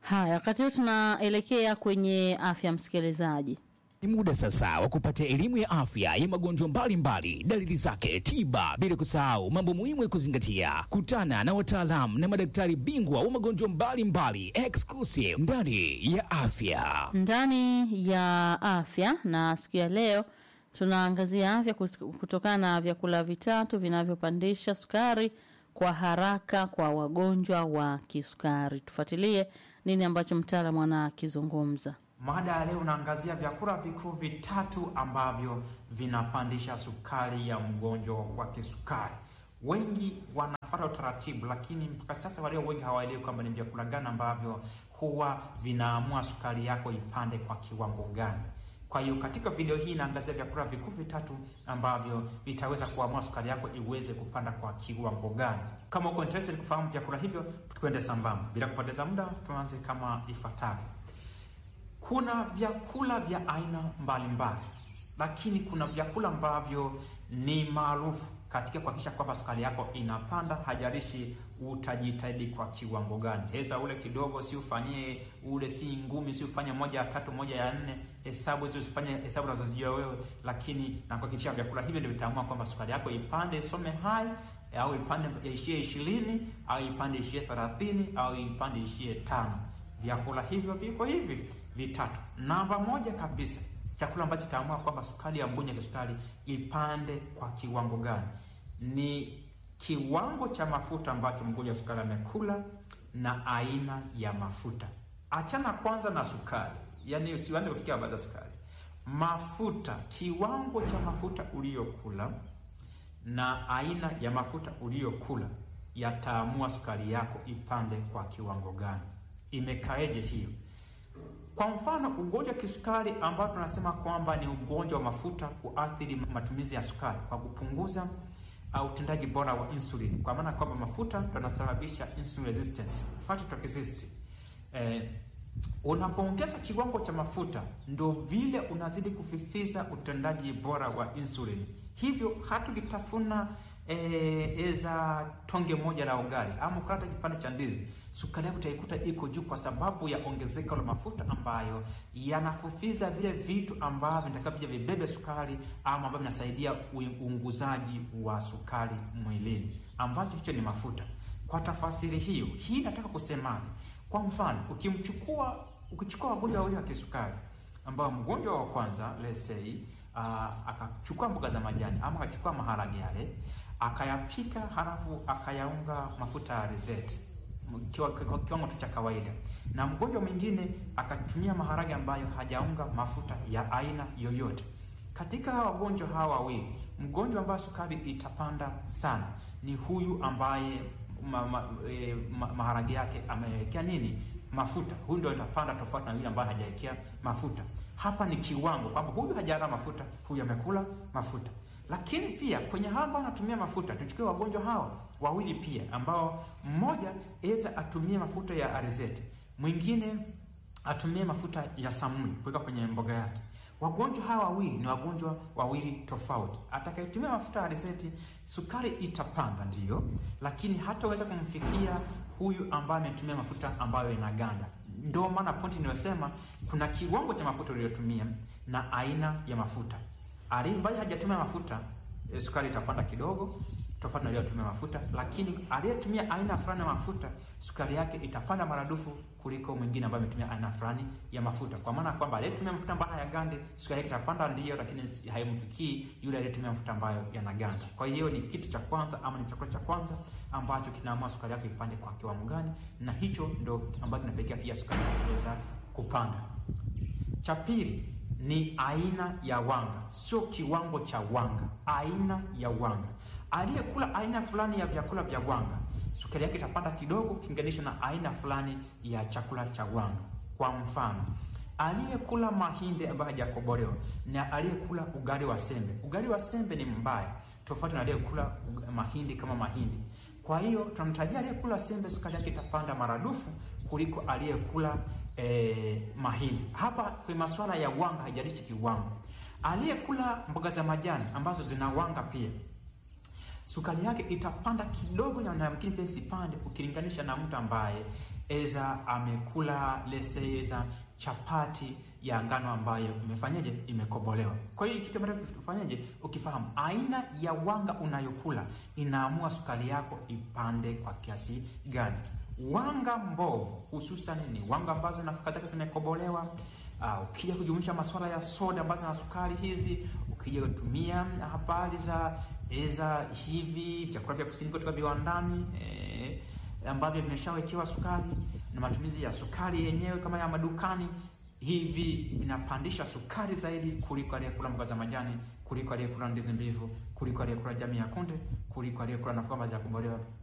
Haya, wakati huu tunaelekea kwenye afya msikilizaji. Ni muda sasa wa kupata elimu ya afya ya magonjwa mbalimbali, dalili zake, tiba, bila kusahau mambo muhimu ya kuzingatia. Kutana na wataalamu na madaktari bingwa wa magonjwa mbalimbali exclusive ndani ya afya. Ndani ya afya na siku ya leo tunaangazia afya kus- kutokana na vyakula vitatu vinavyopandisha sukari kwa haraka kwa wagonjwa wa kisukari. Tufuatilie nini ambacho mtaalamu anakizungumza. Mada ya leo unaangazia vyakula vikuu vitatu ambavyo vinapandisha sukari ya mgonjwa wa kisukari. Wengi wanafuata utaratibu, lakini mpaka sasa walio wengi hawaelewi kwamba ni vyakula gani ambavyo huwa vinaamua sukari yako ipande kwa kiwango gani. Kwa hiyo katika video hii inaangazia vyakula vikuu vitatu ambavyo vitaweza kuamua sukari yako iweze kupanda kwa kiwango gani. Kama uko interested kufahamu vyakula hivyo, tukwende sambamba. Bila kupoteza muda, tuanze kama ifuatavyo. Kuna vyakula vya aina mbalimbali, lakini kuna vyakula ambavyo ni maarufu katika kuhakikisha kwamba sukari yako inapanda, hajalishi utajitahidi kwa kiwango gani. Heza ule kidogo, si ufanyie ule, si ngumi, si ufanye moja ya tatu, moja ya nne, hesabu hizo usifanye hesabu unazozijua wewe, lakini na kuhakikisha vyakula hivi ndio vitaamua kwamba sukari yako ipande, isome hai au ipande ishie ishirini au ipande ishie thelathini au ipande ishie tano. Vyakula hivyo viko hivi vitatu. Namba moja kabisa, chakula ambacho kitaamua kwamba sukari ya mgonjwa wa kisukari ipande kwa kiwango gani ni kiwango cha mafuta ambacho mgonjwa wa sukari amekula na aina ya mafuta. Achana kwanza na sukari, yaani usianze kufikia habari za sukari. Mafuta, kiwango cha mafuta uliyokula na aina ya mafuta uliyokula yataamua sukari yako ipande kwa kiwango gani. Imekaeje hiyo? Kwa mfano ugonjwa wa kisukari ambao tunasema kwamba ni ugonjwa wa mafuta kuathiri matumizi ya sukari kwa kupunguza uh, utendaji bora wa insulin, kwa maana kwamba mafuta ndo yanasababisha insulin resistance, fat toxicity. Eh, unapoongeza kiwango cha mafuta ndo vile unazidi kufifiza utendaji bora wa insulin, hivyo hata ukitafuna eh, eza tonge moja la ugali ama ukata kipande cha ndizi sukari yako utaikuta iko juu kwa sababu ya ongezeko la mafuta ambayo yanafufiza vile vitu ambavyo vitakavyo vibebe sukari ama ambavyo vinasaidia uunguzaji wa sukari mwilini, ambacho hicho ni mafuta. Kwa tafasiri hiyo, hii nataka kusemaje? Kwa mfano, ukimchukua ukichukua wagonjwa wawili wa kisukari ambao mgonjwa wa kwanza let's say uh, akachukua mboga za majani ama akachukua maharage yale akayapika, halafu akayaunga mafuta ya alizeti kwa kiwango tu cha kawaida, na mgonjwa mwingine akatumia maharage ambayo hajaunga mafuta ya aina yoyote. Katika hawa wagonjwa hawa wawili, mgonjwa ambaye sukari itapanda sana ni huyu ambaye ma, ma, e, ma, maharage yake amewekea nini mafuta. Huyu ndio itapanda tofauti na yule ambaye hajawekea mafuta. Hapa ni kiwango kwamba huyu hajala mafuta, huyu amekula mafuta lakini pia kwenye hawa ambao anatumia mafuta, tuchukue wagonjwa hawa wawili pia, ambao mmoja eza atumie mafuta ya alizeti, mwingine atumie mafuta ya samuli kuweka kwenye mboga yake. Wagonjwa hawa wawili ni wagonjwa wawili tofauti. Atakayetumia mafuta ya alizeti, sukari itapanda ndiyo, lakini hataweza kumfikia huyu ambaye ametumia mafuta ambayo yanaganda. Ndio maana pointi inayosema kuna kiwango cha mafuta uliyotumia na aina ya mafuta ambaye hajatumia mafuta e, sukari itapanda kidogo tofauti na aliyetumia mafuta, lakini aliyetumia aina fulani ya mafuta sukari yake itapanda maradufu kuliko mwingine ambaye ametumia aina fulani ya mafuta, kwa maana kwamba aliyetumia mafuta ambayo hayagande sukari yake itapanda ndiyo, lakini haimfikii yule aliyetumia mafuta ambayo yanaganda. Kwa hiyo ni kitu cha kwanza ama ni chakula cha kwanza ambacho kinaamua sukari yake ipande kwa kiwango gani, na hicho ndo ambacho kinapelekea pia sukari kuweza kupanda. Cha pili ni aina ya wanga, sio kiwango cha wanga, aina ya wanga. Aliyekula aina fulani ya vyakula vya wanga, sukari yake itapanda kidogo ukilinganisha na aina fulani ya chakula cha wanga. Kwa mfano, aliyekula mahindi ambayo hajakobolewa na aliyekula ugali wa sembe, ugali wa sembe ni mbaya tofauti na aliyekula mahindi kama mahindi. Kwa hiyo tunamtajia aliyekula sembe, sukari yake itapanda maradufu kuliko aliyekula Eh, mahindi. Hapa kwa masuala ya wanga haijalishi kiwango. Aliyekula mboga za majani ambazo zina wanga pia sukari yake itapanda kidogo, na yamkini pia isipande ukilinganisha na mtu ambaye eza amekula lese eza chapati ya ngano ambayo imefanyaje, imekobolewa. Kwa hiyo kitu ambacho ufanyaje, ukifahamu aina ya wanga unayokula inaamua sukari yako ipande kwa kiasi gani. Wanga mbovu hususan ni wanga ambazo nafaka zake zimekobolewa. Uh, ukija kujumuisha masuala ya soda ambazo na sukari hizi, ukija kutumia habari za eza hivi vyakula vya kusini kutoka viwandani eh, ambavyo vimeshawekewa sukari na matumizi ya sukari yenyewe kama ya madukani, hivi vinapandisha sukari zaidi kuliko aliyekula mboga za majani, kuliko aliyekula ndizi mbivu, kuliko aliyekula jamii ya kunde, kuliko aliyekula nafaka za kubolewa